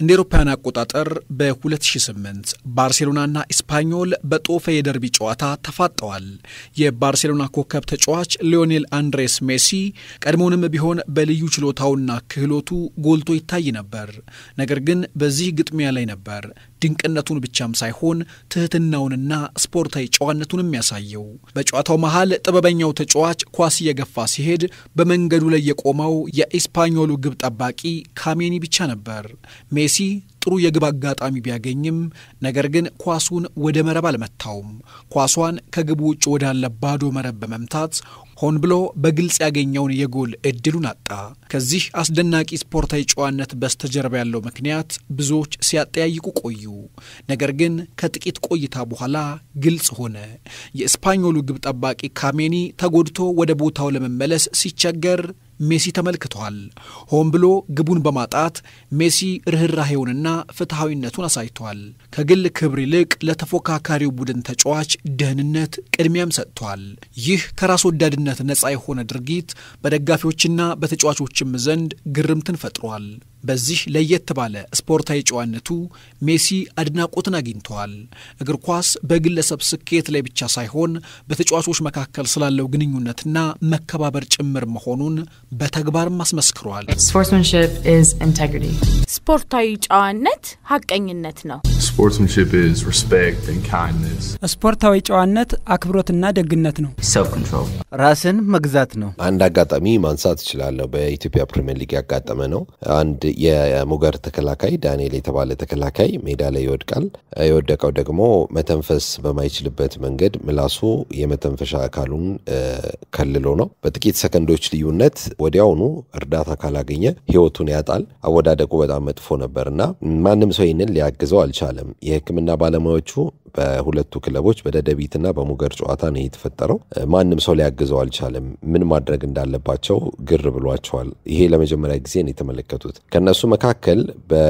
እንደ ኤሮፓውያን አቆጣጠር በ2008 ባርሴሎናና ኢስፓኞል በጦፈ የደርቢ ጨዋታ ተፋጠዋል። የባርሴሎና ኮከብ ተጫዋች ሊዮኔል አንድሬስ ሜሲ ቀድሞውንም ቢሆን በልዩ ችሎታውና ክህሎቱ ጎልቶ ይታይ ነበር። ነገር ግን በዚህ ግጥሚያ ላይ ነበር ድንቅነቱን ብቻም ሳይሆን ትህትናውንና ስፖርታዊ ጨዋነቱን የሚያሳየው። በጨዋታው መሃል ጥበበኛው ተጫዋች ኳስ እየገፋ ሲሄድ በመንገዱ ላይ የቆመው የኢስፓኞሉ ግብ ጠባቂ ካሜኒ ብቻ ነበር። ሜሲ ጥሩ የግብ አጋጣሚ ቢያገኝም ነገር ግን ኳሱን ወደ መረብ አልመታውም። ኳሷን ከግቡ ውጭ ወዳለ ባዶ መረብ በመምታት ሆን ብሎ በግልጽ ያገኘውን የጎል እድሉን አጣ። ከዚህ አስደናቂ ስፖርታዊ ጨዋነት በስተጀርባ ያለው ምክንያት ብዙዎች ሲያጠያይቁ ቆዩ። ነገር ግን ከጥቂት ቆይታ በኋላ ግልጽ ሆነ። የስፓኞሉ ግብ ጠባቂ ካሜኒ ተጎድቶ ወደ ቦታው ለመመለስ ሲቸገር ሜሲ ተመልክቷል። ሆን ብሎ ግቡን በማጣት ሜሲ ርኅራሄውንና ፍትሐዊነቱን አሳይቷል። ከግል ክብር ይልቅ ለተፎካካሪው ቡድን ተጫዋች ደህንነት ቅድሚያም ሰጥቷል። ይህ ከራስ ወዳድነት ነፃ የሆነ ድርጊት በደጋፊዎችና በተጫዋቾችም ዘንድ ግርምትን ፈጥሯል። በዚህ ለየት ባለ ስፖርታዊ ጨዋነቱ ሜሲ አድናቆትን አግኝተዋል። እግር ኳስ በግለሰብ ስኬት ላይ ብቻ ሳይሆን በተጫዋቾች መካከል ስላለው ግንኙነትና መከባበር ጭምር መሆኑን በተግባርም አስመስክሯል። ስፖርታዊ ጨዋነት ሐቀኝነት ነው። ስፖርታዊ ጨዋነት አክብሮትና ደግነት ነው። ራስን መግዛት ነው። አንድ አጋጣሚ ማንሳት እችላለሁ። በኢትዮጵያ ፕሪምየር ሊግ ያጋጠመ ነው። አንድ የሙገር ተከላካይ ዳንኤል የተባለ ተከላካይ ሜዳ ላይ ይወድቃል። የወደቀው ደግሞ መተንፈስ በማይችልበት መንገድ ምላሱ የመተንፈሻ አካሉን ከልሎ ነው። በጥቂት ሰከንዶች ልዩነት ወዲያውኑ እርዳታ ካላገኘ ሕይወቱን ያጣል። አወዳደቁ በጣም መጥፎ ነበር እና ማንም ሰው ይህንን ሊያግዘው አልቻለም። የሕክምና ባለሙያዎቹ በሁለቱ ክለቦች በደደቢትና በሙገር ጨዋታ ነው የተፈጠረው። ማንም ሰው ሊያግዘው አልቻለም። ምን ማድረግ እንዳለባቸው ግር ብሏቸዋል። ይሄ ለመጀመሪያ ጊዜ ነው የተመለከቱት። ከእነሱ መካከል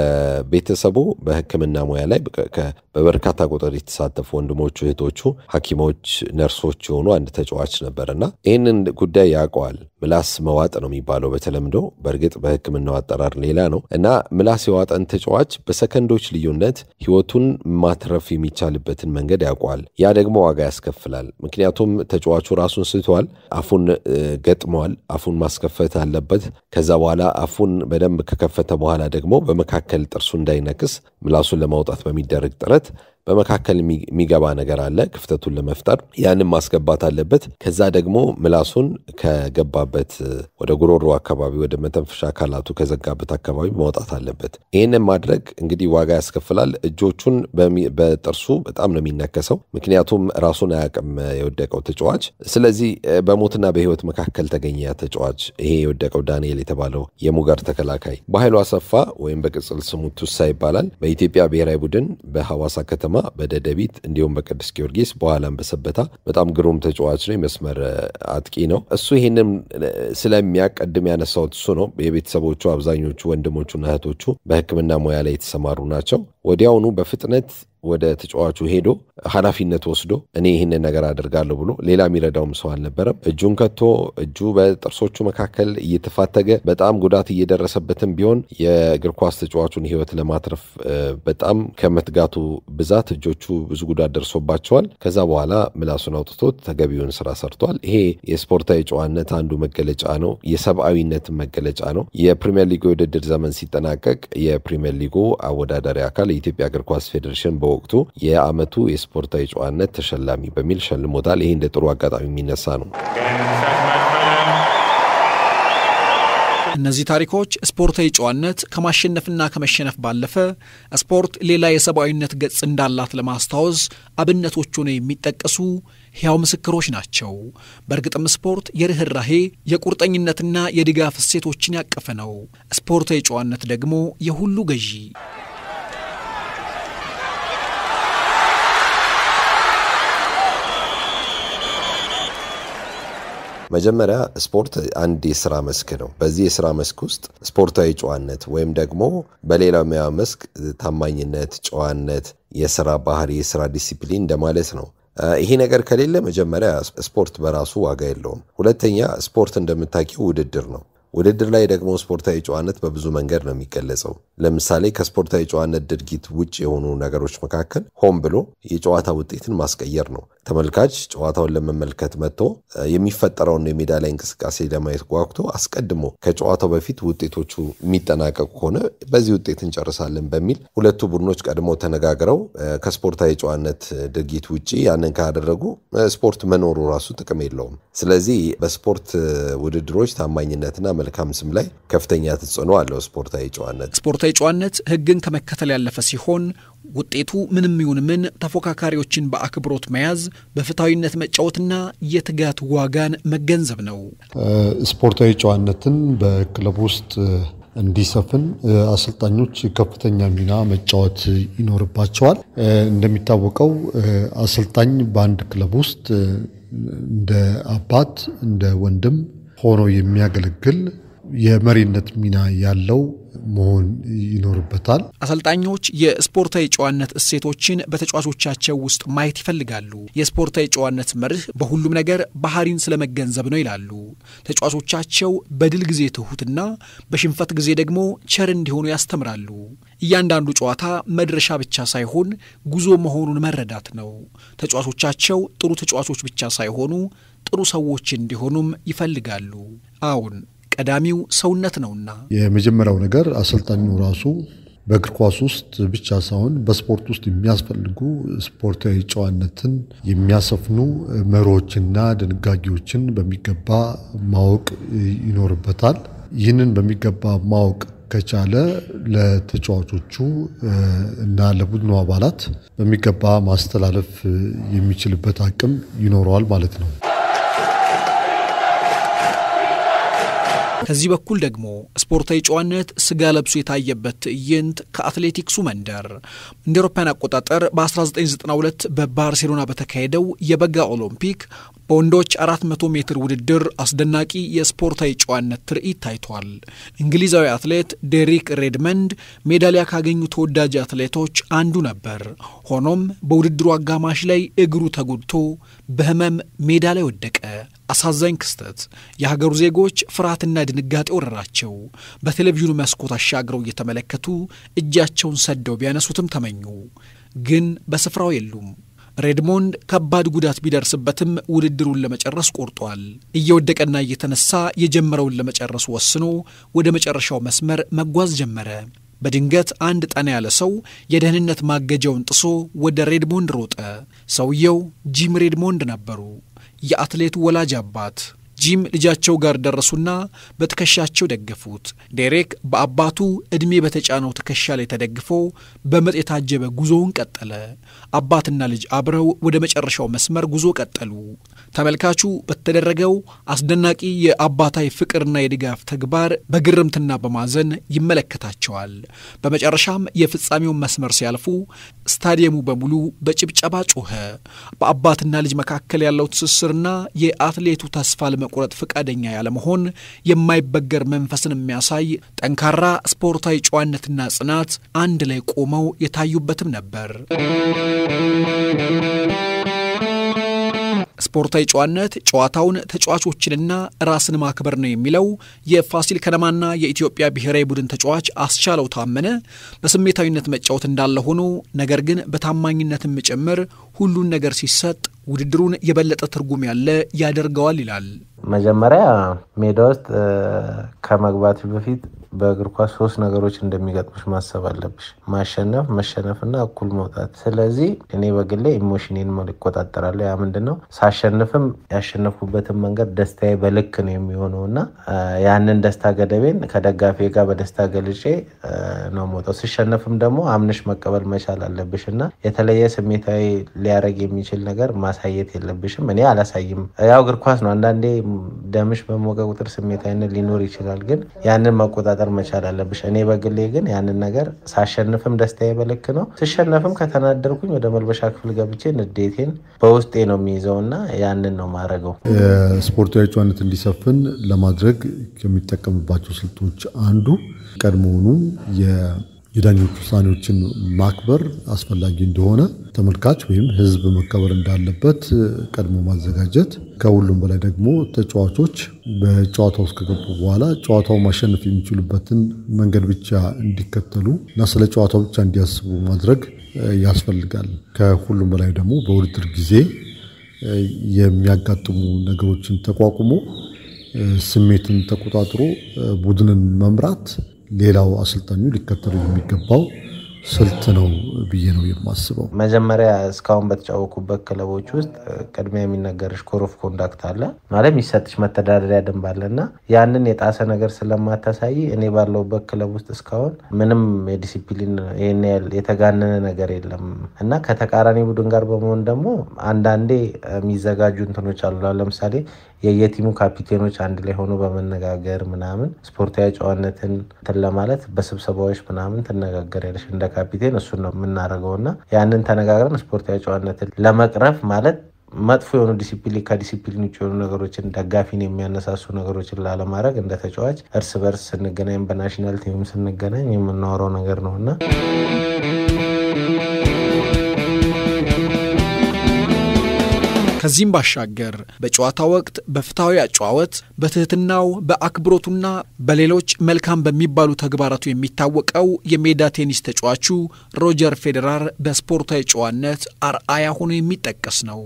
በቤተሰቡ በሕክምና ሙያ ላይ በበርካታ ቁጥር የተሳተፉ ወንድሞቹ፣ እህቶቹ፣ ሐኪሞች፣ ነርሶች የሆኑ አንድ ተጫዋች ነበር እና ይህንን ጉዳይ ያውቀዋል። ምላስ መዋጥ ነው የሚባለው በተለምዶ በእርግጥ በሕክምናው አጠራር ሌላ ነው እና ምላስ የዋጠን ተጫዋች በሰከንዶች ልዩነት ህይወቱን ማትረፍ የሚቻልበትን መንገድ ያውቀዋል። ያ ደግሞ ዋጋ ያስከፍላል። ምክንያቱም ተጫዋቹ ራሱን ስቷል፣ አፉን ገጥመዋል። አፉን ማስከፈት አለበት። ከዛ በኋላ አፉን በደንብ ከከፈተ በኋላ ደግሞ በመካከል ጥርሱ እንዳይነክስ ምላሱን ለማውጣት በሚደረግ ጥረት በመካከል የሚገባ ነገር አለ። ክፍተቱን ለመፍጠር ያንም ማስገባት አለበት። ከዛ ደግሞ ምላሱን ከገባበት ወደ ጉሮሮ አካባቢ ወደ መተንፈሻ አካላቱ ከዘጋበት አካባቢ ማውጣት አለበት። ይህንን ማድረግ እንግዲህ ዋጋ ያስከፍላል። እጆቹን በጥርሱ በጣም ነው የሚነከሰው፣ ምክንያቱም ራሱን አያውቅም የወደቀው ተጫዋች። ስለዚህ በሞትና በህይወት መካከል ተገኘ ያ ተጫዋች። ይሄ የወደቀው ዳንኤል የተባለው የሙገር ተከላካይ በኃይሉ አሰፋ ወይም በቅጽል ስሙ ቱሳ ይባላል። በኢትዮጵያ ብሔራዊ ቡድን በሐዋሳ ከተማ በደደቢት እንዲሁም በቅዱስ ጊዮርጊስ በኋላም በሰበታ በጣም ግሩም ተጫዋች ነው። የመስመር አጥቂ ነው። እሱ ይህንም ስለሚያውቅ ቅድም ያነሳሁት እሱ ነው። የቤተሰቦቹ አብዛኞቹ ወንድሞቹና እህቶቹ በሕክምና ሙያ ላይ የተሰማሩ ናቸው። ወዲያውኑ በፍጥነት ወደ ተጫዋቹ ሄዶ ኃላፊነት ወስዶ እኔ ይህንን ነገር አደርጋለሁ ብሎ ሌላ የሚረዳውም ሰው አልነበረም። እጁን ከቶ እጁ በጥርሶቹ መካከል እየተፋተገ በጣም ጉዳት እየደረሰበትም ቢሆን የእግር ኳስ ተጫዋቹን ሕይወት ለማትረፍ በጣም ከመትጋቱ ብዛት እጆቹ ብዙ ጉዳት ደርሶባቸዋል። ከዛ በኋላ ምላሱን አውጥቶት ተገቢውን ስራ ሰርቷል። ይሄ የስፖርታዊ ጨዋነት አንዱ መገለጫ ነው። የሰብአዊነት መገለጫ ነው። የፕሪሚየር ሊጉ የውድድር ዘመን ሲጠናቀቅ የፕሪሚየር ሊጉ አወዳዳሪ አካል የኢትዮጵያ እግር ኳስ ፌዴሬሽን በወቅቱ የዓመቱ የስፖርታዊ ጨዋነት ተሸላሚ በሚል ሸልሞታል። ይሄ እንደ ጥሩ አጋጣሚ የሚነሳ ነው። እነዚህ ታሪኮች ስፖርታዊ ጨዋነት ከማሸነፍና ከመሸነፍ ባለፈ ስፖርት ሌላ የሰብአዊነት ገጽ እንዳላት ለማስታወስ አብነቶች ሆነው የሚጠቀሱ ሕያው ምስክሮች ናቸው። በእርግጥም ስፖርት የርኅራሄ የቁርጠኝነትና የድጋፍ እሴቶችን ያቀፈ ነው። ስፖርታዊ ጨዋነት ደግሞ የሁሉ ገዢ መጀመሪያ ስፖርት አንድ የስራ መስክ ነው። በዚህ የስራ መስክ ውስጥ ስፖርታዊ ጨዋነት ወይም ደግሞ በሌላው ሙያ መስክ ታማኝነት፣ ጨዋነት፣ የስራ ባህሪ፣ የስራ ዲሲፕሊን እንደማለት ነው። ይሄ ነገር ከሌለ መጀመሪያ ስፖርት በራሱ ዋጋ የለውም። ሁለተኛ ስፖርት እንደምታውቂው ውድድር ነው። ውድድር ላይ ደግሞ ስፖርታዊ ጨዋነት በብዙ መንገድ ነው የሚገለጸው። ለምሳሌ ከስፖርታዊ ጨዋነት ድርጊት ውጭ የሆኑ ነገሮች መካከል ሆን ብሎ የጨዋታ ውጤትን ማስቀየር ነው። ተመልካች ጨዋታውን ለመመልከት መጥቶ የሚፈጠረውን የሜዳ ላይ እንቅስቃሴ ለማየት ጓጉቶ አስቀድሞ ከጨዋታው በፊት ውጤቶቹ የሚጠናቀቁ ከሆነ በዚህ ውጤት እንጨርሳለን በሚል ሁለቱ ቡድኖች ቀድሞ ተነጋግረው ከስፖርታዊ ጨዋነት ድርጊት ውጭ ያንን ካደረጉ ስፖርት መኖሩ ራሱ ጥቅም የለውም። ስለዚህ በስፖርት ውድድሮች ታማኝነትና መልካም ስም ላይ ከፍተኛ ተጽዕኖ አለው ስፖርታዊ ጨዋነት። ስፖርታዊ ጨዋነት ሕግን ከመከተል ያለፈ ሲሆን ውጤቱ ምንም ይሁን ምን ተፎካካሪዎችን በአክብሮት መያዝ፣ በፍትሐዊነት መጫወትና የትጋት ዋጋን መገንዘብ ነው። ስፖርታዊ ጨዋነትን በክለብ ውስጥ እንዲሰፍን አሰልጣኞች ከፍተኛ ሚና መጫወት ይኖርባቸዋል። እንደሚታወቀው አሰልጣኝ በአንድ ክለብ ውስጥ እንደ አባት፣ እንደ ወንድም ሆኖ የሚያገለግል የመሪነት ሚና ያለው መሆን ይኖርበታል። አሰልጣኞች የስፖርታዊ ጨዋነት እሴቶችን በተጫዋቾቻቸው ውስጥ ማየት ይፈልጋሉ። የስፖርታዊ ጨዋነት መርህ በሁሉም ነገር ባህሪን ስለመገንዘብ ነው ይላሉ። ተጫዋቾቻቸው በድል ጊዜ ትሑትና በሽንፈት ጊዜ ደግሞ ቸር እንዲሆኑ ያስተምራሉ። እያንዳንዱ ጨዋታ መድረሻ ብቻ ሳይሆን ጉዞ መሆኑን መረዳት ነው። ተጫዋቾቻቸው ጥሩ ተጫዋቾች ብቻ ሳይሆኑ ጥሩ ሰዎች እንዲሆኑም ይፈልጋሉ። አዎን ቀዳሚው ሰውነት ነውና። የመጀመሪያው ነገር አሰልጣኙ ራሱ በእግር ኳስ ውስጥ ብቻ ሳይሆን በስፖርት ውስጥ የሚያስፈልጉ ስፖርታዊ ጨዋነትን የሚያሰፍኑ መርሆችና ድንጋጌዎችን በሚገባ ማወቅ ይኖርበታል። ይህንን በሚገባ ማወቅ ከቻለ ለተጫዋቾቹ እና ለቡድኑ አባላት በሚገባ ማስተላለፍ የሚችልበት አቅም ይኖረዋል ማለት ነው። ከዚህ በኩል ደግሞ ስፖርታዊ ጨዋነት ስጋ ለብሶ የታየበት ትዕይንት ከአትሌቲክሱ መንደር እንደ አውሮፓውያን አቆጣጠር በ1992 በባርሴሎና በተካሄደው የበጋ ኦሎምፒክ በወንዶች 400 ሜትር ውድድር አስደናቂ የስፖርታዊ ጨዋነት ትርኢት ታይቷል። እንግሊዛዊ አትሌት ዴሪክ ሬድመንድ ሜዳሊያ ካገኙ ተወዳጅ አትሌቶች አንዱ ነበር። ሆኖም በውድድሩ አጋማሽ ላይ እግሩ ተጎድቶ በሕመም ሜዳ ላይ ወደቀ። አሳዛኝ ክስተት። የሀገሩ ዜጎች ፍርሃትና ድንጋጤ ወረራቸው። በቴሌቪዥኑ መስኮት አሻግረው እየተመለከቱ እጃቸውን ሰደው ቢያነሱትም ተመኙ፣ ግን በስፍራው የሉም። ሬድሞንድ ከባድ ጉዳት ቢደርስበትም ውድድሩን ለመጨረስ ቆርጧል። እየወደቀና እየተነሳ የጀመረውን ለመጨረስ ወስኖ ወደ መጨረሻው መስመር መጓዝ ጀመረ። በድንገት አንድ ጠና ያለ ሰው የደህንነት ማገጃውን ጥሶ ወደ ሬድሞንድ ሮጠ። ሰውየው ጂም ሬድሞንድ ነበሩ፣ የአትሌቱ ወላጅ አባት። ጂም ልጃቸው ጋር ደረሱና በትከሻቸው ደገፉት። ዴሬክ በአባቱ ዕድሜ በተጫነው ትከሻ ላይ ተደግፎ በምጥ የታጀበ ጉዞውን ቀጠለ። አባትና ልጅ አብረው ወደ መጨረሻው መስመር ጉዞ ቀጠሉ። ተመልካቹ በተደረገው አስደናቂ የአባታዊ ፍቅርና የድጋፍ ተግባር በግርምትና በማዘን ይመለከታቸዋል። በመጨረሻም የፍጻሜውን መስመር ሲያልፉ ስታዲየሙ በሙሉ በጭብጨባ ጮኸ። በአባትና ልጅ መካከል ያለው ትስስርና የአትሌቱ ተስፋ ለመቁረጥ ፈቃደኛ ያለመሆን የማይበገር መንፈስን የሚያሳይ ጠንካራ ስፖርታዊ ጨዋነትና ጽናት አንድ ላይ ቆመው የታዩበትም ነበር። ስፖርታዊ ጨዋነት ጨዋታውን ተጫዋቾችንና ራስን ማክበር ነው የሚለው የፋሲል ከነማና የኢትዮጵያ ብሔራዊ ቡድን ተጫዋች አስቻለው ታመነ በስሜታዊነት መጫወት እንዳለ ሆኖ ነገር ግን በታማኝነትም ጭምር ሁሉን ነገር ሲሰጥ ውድድሩን የበለጠ ትርጉም ያለ ያደርገዋል ይላል። መጀመሪያ ሜዳ ውስጥ ከመግባት በፊት በእግር ኳስ ሶስት ነገሮች እንደሚገጥሙሽ ማሰብ አለብሽ። ማሸነፍ፣ መሸነፍና እኩል መውጣት። ስለዚህ እኔ በግሌ ኢሞሽኔን ይቆጣጠራለሁ። ያ ምንድን ነው? ሳሸንፍም ያሸነፍኩበትን መንገድ ደስታዬ በልክ ነው የሚሆነው እና ያንን ደስታ ገደቤን ከደጋፊ ጋር በደስታ ገልጬ ነው መውጣው። ስሸነፍም ደግሞ አምነሽ መቀበል መቻል አለብሽ እና የተለየ ስሜታዊ ሊያደርግ የሚችል ነገር ማሳየት የለብሽም። እኔ አላሳይም። ያው እግር ኳስ ነው። አንዳንዴ ደምሽ በሞቀ ቁጥር ስሜታዊነት ሊኖር ይችላል፣ ግን ያንን መቆጣጠር መቻል አለብሽ። እኔ በግሌ ግን ያንን ነገር ሳሸንፍም ደስታዬ በልክ ነው፣ ስሸነፍም ከተናደርኩኝ ወደ መልበሻ ክፍል ገብቼ ንዴቴን በውስጤ ነው የሚይዘው እና ያንን ነው ማድረገው። ስፖርታዊ ጨዋነት እንዲሰፍን ለማድረግ ከሚጠቀምባቸው ስልቶች አንዱ ቀድሞውኑ የዳኞች ውሳኔዎችን ማክበር አስፈላጊ እንደሆነ ተመልካች ወይም ሕዝብ መከበር እንዳለበት ቀድሞ ማዘጋጀት፣ ከሁሉም በላይ ደግሞ ተጫዋቾች በጨዋታ ውስጥ ከገቡ በኋላ ጨዋታው ማሸነፍ የሚችሉበትን መንገድ ብቻ እንዲከተሉ እና ስለ ጨዋታው ብቻ እንዲያስቡ ማድረግ ያስፈልጋል። ከሁሉም በላይ ደግሞ በውድድር ጊዜ የሚያጋጥሙ ነገሮችን ተቋቁሞ ስሜትን ተቆጣጥሮ ቡድንን መምራት ሌላው አሰልጣኙ ሊከተሉ የሚገባው ስልት ነው ብዬ ነው የማስበው። መጀመሪያ እስካሁን በተጫወኩበት ክለቦች ውስጥ ቅድሚያ የሚነገርሽ ኮድ ኦፍ ኮንዳክት አለ ማለት የሚሰጥሽ መተዳደሪያ ደንብ አለ እና ያንን የጣሰ ነገር ስለማታሳይ እኔ ባለውበት ክለብ ውስጥ እስካሁን ምንም የዲሲፕሊን ይህን ያህል የተጋነነ ነገር የለም እና ከተቃራኒ ቡድን ጋር በመሆን ደግሞ አንዳንዴ የሚዘጋጁ እንትኖች አሉ። ለምሳሌ የየቲሙ ካፒቴኖች አንድ ላይ ሆኖ በመነጋገር ምናምን ስፖርታዊ ጨዋነትን እንትን ለማለት በስብሰባዎች ምናምን ትነጋገሪያለሽ እንደ ካፒቴን እሱን ነው የምናደርገው እና ያንን ተነጋግረን ስፖርታዊ ጨዋነትን ለመቅረፍ ማለት መጥፎ የሆኑ ዲሲፕሊን ከዲሲፕሊን ውጭ የሆኑ ነገሮችን ደጋፊን የሚያነሳሱ ነገሮችን ላለማድረግ እንደ ተጫዋች እርስ በርስ ስንገናኝ በናሽናል ቲምም ስንገናኝ የምናወራው ነገር ነው እና ከዚህም ባሻገር በጨዋታ ወቅት በፍትሐዊ አጨዋወት በትህትናው በአክብሮቱና በሌሎች መልካም በሚባሉ ተግባራቱ የሚታወቀው የሜዳ ቴኒስ ተጫዋቹ ሮጀር ፌዴራር በስፖርታዊ ጨዋነት አርአያ ሆኖ የሚጠቀስ ነው።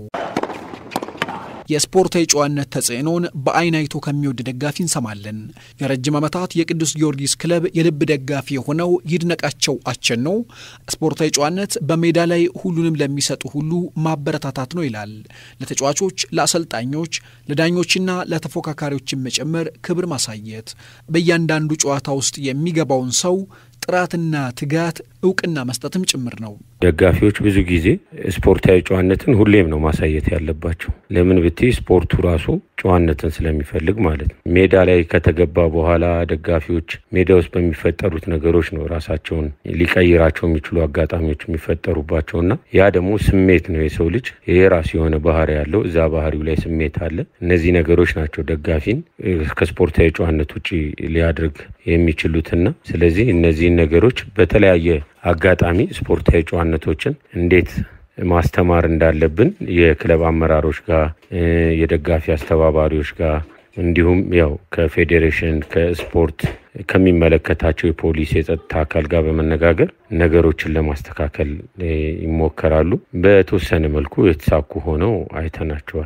የስፖርታዊ ጨዋነት ተጽዕኖን በአይን አይቶ ከሚወድ ደጋፊ እንሰማለን። የረጅም ዓመታት የቅዱስ ጊዮርጊስ ክለብ የልብ ደጋፊ የሆነው ይድነቃቸው አቸኖ ስፖርታዊ ጨዋነት በሜዳ ላይ ሁሉንም ለሚሰጡ ሁሉ ማበረታታት ነው ይላል። ለተጫዋቾች፣ ለአሰልጣኞች፣ ለዳኞችና ለተፎካካሪዎችን መጨመር ክብር ማሳየት፣ በእያንዳንዱ ጨዋታ ውስጥ የሚገባውን ሰው ጥራትና ትጋት እውቅና መስጠትም ጭምር ነው። ደጋፊዎች ብዙ ጊዜ ስፖርታዊ ጨዋነትን ሁሌም ነው ማሳየት ያለባቸው። ለምን ብትይ ስፖርቱ ራሱ ጨዋነትን ስለሚፈልግ ማለት ነው። ሜዳ ላይ ከተገባ በኋላ ደጋፊዎች ሜዳ ውስጥ በሚፈጠሩት ነገሮች ነው ራሳቸውን ሊቀይራቸው የሚችሉ አጋጣሚዎች የሚፈጠሩባቸውና ያ ደግሞ ስሜት ነው። የሰው ልጅ የራሱ የሆነ ባህሪ ያለው እዛ ባህሪው ላይ ስሜት አለ። እነዚህ ነገሮች ናቸው ደጋፊን ከስፖርታዊ ጨዋነት ውጭ ሊያደርግ የሚችሉትና ስለዚህ እነዚህን ነገሮች በተለያየ አጋጣሚ ስፖርታዊ ጨዋነቶችን እንዴት ማስተማር እንዳለብን የክለብ አመራሮች ጋር የደጋፊ አስተባባሪዎች ጋር እንዲሁም ያው ከፌዴሬሽን ከስፖርት ከሚመለከታቸው የፖሊስ የጸጥታ አካል ጋር በመነጋገር ነገሮችን ለማስተካከል ይሞከራሉ። በተወሰነ መልኩ የተሳኩ ሆነው አይተናቸዋል።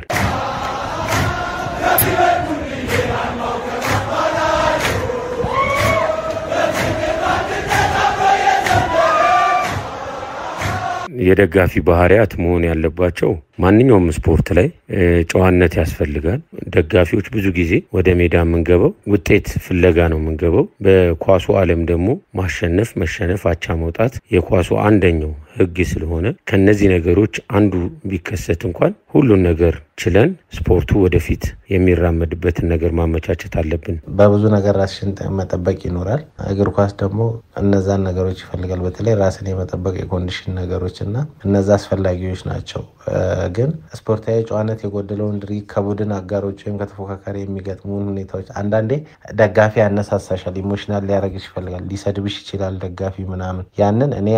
የደጋፊ ባህሪያት መሆን ያለባቸው ማንኛውም ስፖርት ላይ ጨዋነት ያስፈልጋል። ደጋፊዎች ብዙ ጊዜ ወደ ሜዳ የምንገባው ውጤት ፍለጋ ነው የምንገባው። በኳሱ ዓለም ደግሞ ማሸነፍ፣ መሸነፍ፣ አቻ መውጣት የኳሱ አንደኛው ሕግ ስለሆነ ከነዚህ ነገሮች አንዱ ቢከሰት እንኳን ሁሉን ነገር ችለን ስፖርቱ ወደፊት የሚራመድበትን ነገር ማመቻቸት አለብን። በብዙ ነገር ራስሽን መጠበቅ ይኖራል። እግር ኳስ ደግሞ እነዛን ነገሮች ይፈልጋል። በተለይ ራስን የመጠበቅ የኮንዲሽን ነገሮች እና እነዛ አስፈላጊዎች ናቸው። ግን ስፖርታዊ ጨዋነት የጎደለውን ድሪ ከቡድን አጋሮች ወይም ከተፎካካሪ የሚገጥሙን ሁኔታዎች አንዳንዴ ደጋፊ ያነሳሳሻል፣ ኢሞሽናል ሊያደርግሽ ይፈልጋል፣ ሊሰድብሽ ይችላል ደጋፊ ምናምን። ያንን እኔ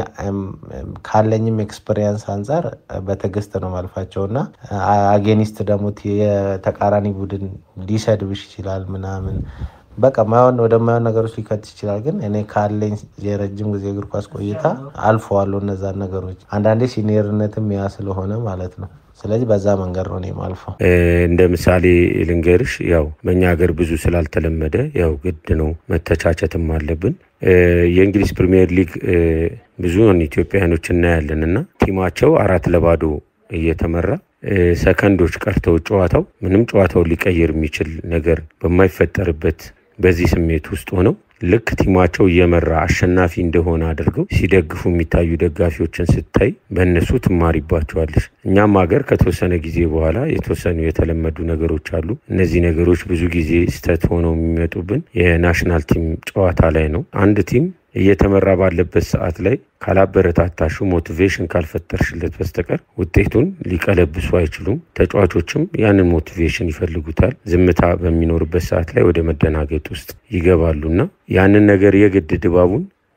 ካለኝም ኤክስፔሪየንስ አንጻር በትዕግስት ነው ማልፋቸው እና አጌኒስት ደግሞ የተቃራኒ ቡድን ሊሰድብሽ ይችላል ምናምን በቃ ማይሆን ወደማይሆን ነገሮች ሊከት ይችላል። ግን እኔ ካለኝ የረጅም ጊዜ እግር ኳስ ቆይታ አልፈዋለሁ እነዛን ነገሮች። አንዳንዴ ሲኒየርነትም ያ ስለሆነ ማለት ነው። ስለዚህ በዛ መንገድ ነው እኔም አልፈው። እንደ ምሳሌ ልንገርሽ፣ ያው በእኛ ሀገር ብዙ ስላልተለመደ ያው ግድ ነው መተቻቸትም አለብን። የእንግሊዝ ፕሪሚየር ሊግ ብዙውን ኢትዮጵያውያኖች እናያለን እና ቲማቸው አራት ለባዶ እየተመራ ሰከንዶች ቀርተው ጨዋታው ምንም ጨዋታውን ሊቀይር የሚችል ነገር በማይፈጠርበት በዚህ ስሜት ውስጥ ሆነው ልክ ቲማቸው እየመራ አሸናፊ እንደሆነ አድርገው ሲደግፉ የሚታዩ ደጋፊዎችን ስታይ በእነሱ ትማሪባቸዋለሽ። እኛም ሀገር ከተወሰነ ጊዜ በኋላ የተወሰኑ የተለመዱ ነገሮች አሉ። እነዚህ ነገሮች ብዙ ጊዜ ስህተት ሆነው የሚመጡብን የናሽናል ቲም ጨዋታ ላይ ነው። አንድ ቲም እየተመራ ባለበት ሰዓት ላይ ካላበረታታሹ ሞቲቬሽን ካልፈጠርሽለት በስተቀር ውጤቱን ሊቀለብሱ አይችሉም። ተጫዋቾችም ያንን ሞቲቬሽን ይፈልጉታል። ዝምታ በሚኖርበት ሰዓት ላይ ወደ መደናገጥ ውስጥ ይገባሉና ያንን ነገር የግድ ድባቡን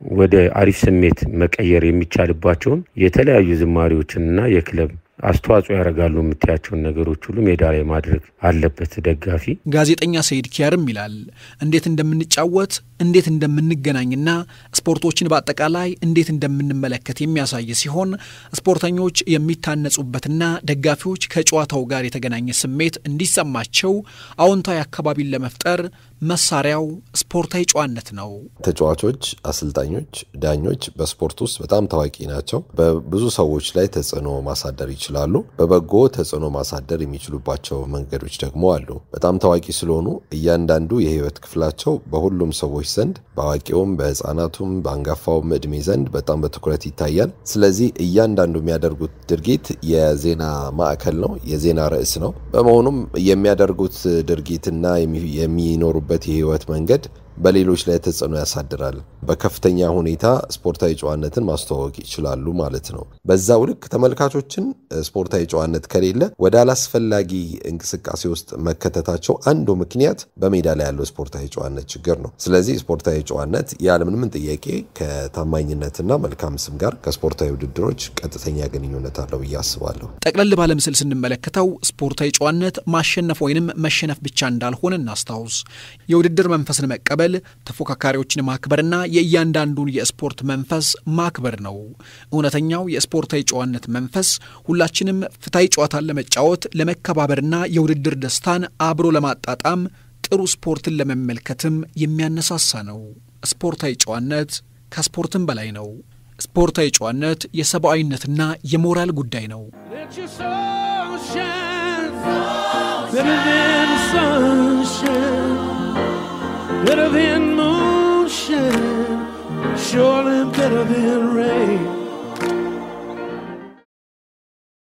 ወደ አሪፍ ስሜት መቀየር የሚቻልባቸውን የተለያዩ ዝማሬዎችንና የክለብ አስተዋጽኦ ያደርጋሉ የምታያቸውን ነገሮች ሁሉ ሜዳ ላይ ማድረግ አለበት ደጋፊ። ጋዜጠኛ ሰይድ ኪያርም ይላል እንዴት እንደምንጫወት እንዴት እንደምንገናኝና ስፖርቶችን በአጠቃላይ እንዴት እንደምንመለከት የሚያሳይ ሲሆን ስፖርተኞች የሚታነጹበትና ደጋፊዎች ከጨዋታው ጋር የተገናኘ ስሜት እንዲሰማቸው አዎንታዊ አካባቢን ለመፍጠር መሳሪያው ስፖርታዊ ጨዋነት ነው። ተጫዋቾች፣ አሰልጣኞች፣ ዳኞች በስፖርት ውስጥ በጣም ታዋቂ ናቸው። በብዙ ሰዎች ላይ ተጽዕኖ ማሳደር ይችላሉ። በበጎ ተጽዕኖ ማሳደር የሚችሉባቸው መንገዶች ደግሞ አሉ። በጣም ታዋቂ ስለሆኑ እያንዳንዱ የህይወት ክፍላቸው በሁሉም ሰዎች ዘንድ በአዋቂውም፣ በህፃናቱም፣ በአንጋፋውም እድሜ ዘንድ በጣም በትኩረት ይታያል። ስለዚህ እያንዳንዱ የሚያደርጉት ድርጊት የዜና ማዕከል ነው፣ የዜና ርዕስ ነው። በመሆኑም የሚያደርጉት ድርጊትና የሚኖሩበት የህይወት መንገድ በሌሎች ላይ ተጽዕኖ ያሳድራል። በከፍተኛ ሁኔታ ስፖርታዊ ጨዋነትን ማስተዋወቅ ይችላሉ ማለት ነው። በዛው ልክ ተመልካቾችን ስፖርታዊ ጨዋነት ከሌለ ወደ አላስፈላጊ እንቅስቃሴ ውስጥ መከተታቸው አንዱ ምክንያት በሜዳ ላይ ያለው ስፖርታዊ ጨዋነት ችግር ነው። ስለዚህ ስፖርታዊ ጨዋነት ያለምንም ጥያቄ ከታማኝነትና መልካም ስም ጋር ከስፖርታዊ ውድድሮች ቀጥተኛ ግንኙነት አለው ብዬ አስባለሁ። ጠቅለል ባለ ምስል ስንመለከተው ስፖርታዊ ጨዋነት ማሸነፍ ወይንም መሸነፍ ብቻ እንዳልሆነ እናስታውስ። የውድድር መንፈስን መቀበል ተፎካካሪዎችን ማክበርና የእያንዳንዱን የስፖርት መንፈስ ማክበር ነው። እውነተኛው የስፖርታዊ ጨዋነት መንፈስ ሁላችንም ፍትሐዊ ጨዋታን ለመጫወት ለመከባበርና የውድድር ደስታን አብሮ ለማጣጣም ጥሩ ስፖርትን ለመመልከትም የሚያነሳሳ ነው። ስፖርታዊ ጨዋነት ከስፖርትም በላይ ነው። ስፖርታዊ ጨዋነት የሰብአዊነትና የሞራል ጉዳይ ነው። better than moonshine, surely better than rain.